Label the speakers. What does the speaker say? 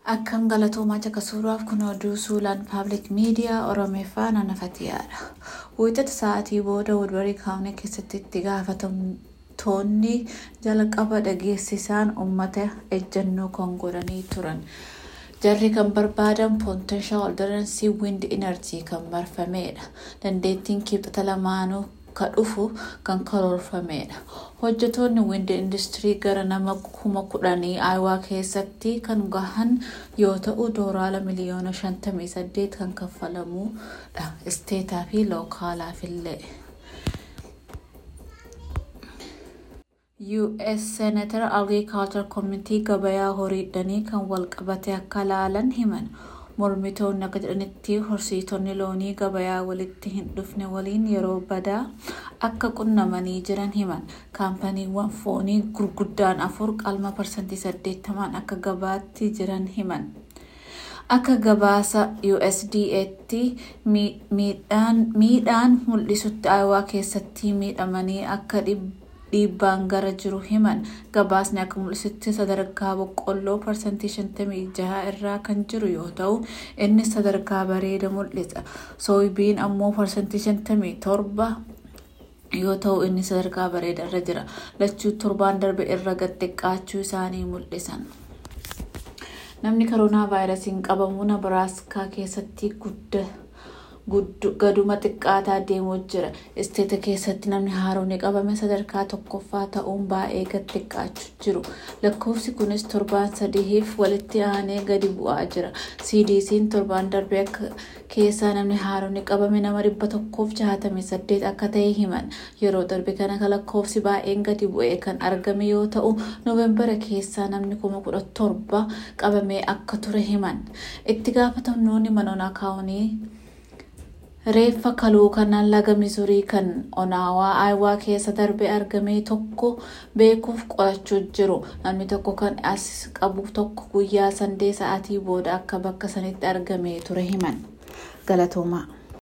Speaker 1: Akkam galatoomaa caqasuudhaaf kun oduu suulaan paabliik miidiyaa Oromeeffaa nanafatiyaadha. Wiixata sa'aatii booda Woodbarii kaawunii keessatti itti gaafatamtoonni jalqaba dhageessisaan uummata ejjennoo kan godhanii turan. Jarri kan barbaadan Potential Alternative Wind Energy kan marfamedha. Dandeettiin kibxata lamaanuu ka dhufu kan karoorfamedha. Hojjetoonni wind industirii gara nama kuma kudhanii Aayuwaa keessatti kan gahan yoo ta'u doolaara miliyoona 58 kan kaffalamudha. Isteetaa fi lookaalaafillee. US Senator Agriculture Committee gabayaa horiidhanii kan walqabate akka laalan himan. Mormitoonni akka jedhanitti horsiitonni loonii gabayaa walitti hin dhufne waliin yeroo badaa akka qunnamanii jiran himan. Kaampaniiwwan foonii gurguddaan afur qalma parsantii saddeettamaan akka gabaatti jiran himan. Akka gabaasa USDA'tti miidhaan mul'isutti Aayuwaa keessatti miidhamanii akka dhiibbaan gara jiru himan. Gabaasni akka mul'isutti sadarkaa boqqolloo parsantii 56 irra kan jiru yoo ta'u innis sadarkaa bareeda mul'isa. Sooybiin ammoo parsantii 57 yoo ta'u inni sadarkaa bareeda irra jira. Lachuu torbaan darbe irra gad xiqqaachuu isaanii mul'isan. Namni koronaa vaayirasiin qabamu Nabaraaskaa keessatti gaduma xiqqaataa deemaa jira. Isteeta keessatti namni haaromni qabame sadarkaa tokkoffaa ta'uun baay'ee gad xiqqaachaa jiru. Lakkoofsi kunis torbaan sadiif walitti aanee gadi bu'aa jira. CDC'n torbaan darbe keessaa namni haaromni qabame nama dhibba tokkoof jaatamii saddeet akka ta'e himan. Yeroo darbe kana lakkoofsi baay'een gadi bu'ee kan argame yoo ta'u Nooveembara keessaa namni kuma kudha torba qabamee akka ture himan. Itti gaafatamnoonni manoona kaawunii reeffa kaluu kanaan laga misurii kan onaawaa aayuwaa keessa darbee argame tokko beekuuf qorachaa jiru. Namni tokko kan as qabu tokko guyyaa sandee sa'aatii booda akka bakka sanitti argamee ture himan. Galatoomaa.